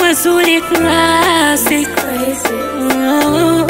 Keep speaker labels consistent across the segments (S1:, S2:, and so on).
S1: mazuri classic Oh.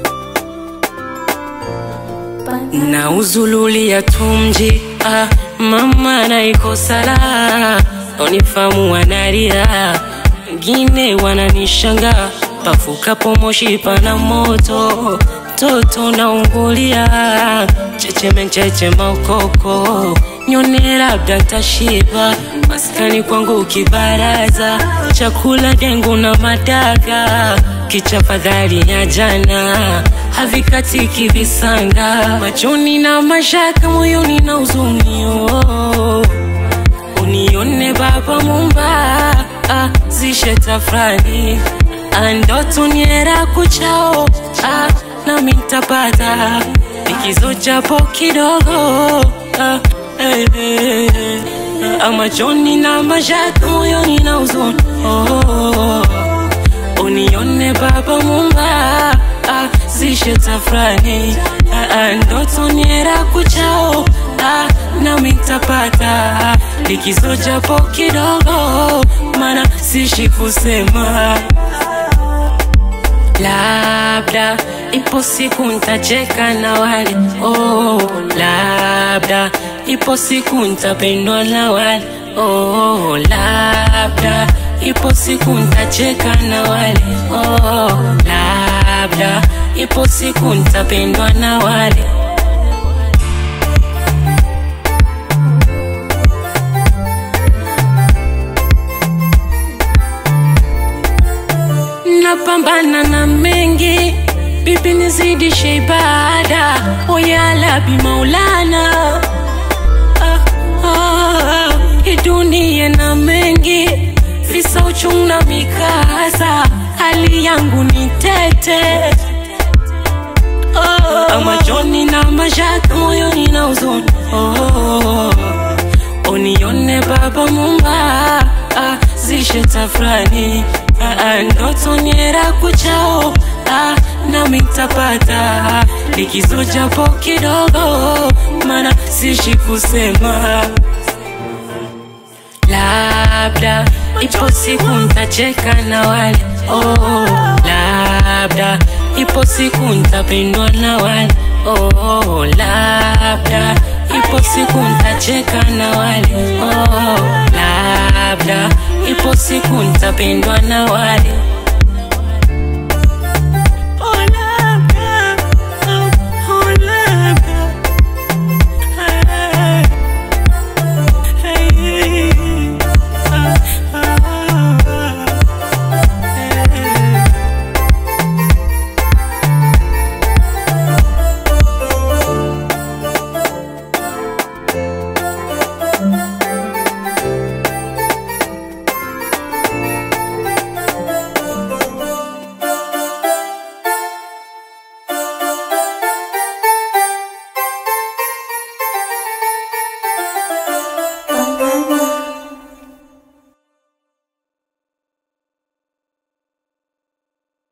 S1: na uzululia tumji ah, mama naikosala onifamu wanaria ngine wananishanga pafukapo moshi pana moto toto naungulia checheme chechema ukoko nyone labda tashiba maskani kwangu kibaraza chakula dengu na madaga kichafadhali ya jana havikatiki visanga machoni na mashaka moyoni na uzunio unione baba mumba ah, zishe tafrani andoto niera kuchao ah, nami ntapata likizo japo kidogo ah, eh, eh, eh, ah, machoni na mashaka moyoni na uzuni oh, unione baba mumba ah, zishe tafrani ah, ah, ndoto niera kuchao ah, nami ntapata likizo japo kidogo mana sishi kusema labda ipo siku ntacheka na wale oh, labda ipo siku ntapendwa na wale oh, labda ipo siku ntacheka na wale oh, labda ipo siku ntapendwa na wale napambana na mengi bibi nizidishe ibada oyalabi maulana ah, ah, hii dunia na mengi visa uchungu na mikasa hali yangu ni tete oh, machoni na mashaka moyoni na uzuni oh, unione baba mumba ah, zishe tafrani ah, ah, ndoto niera kuchao ah, nami ntapata likizo japo kidogo mana sishi kusema labda ipo siku ntacheka na wale oh, labda ipo siku ntapendwa na wale oh, labda ipo siku ntacheka na wale oh, labda ipo siku ntapendwa na wale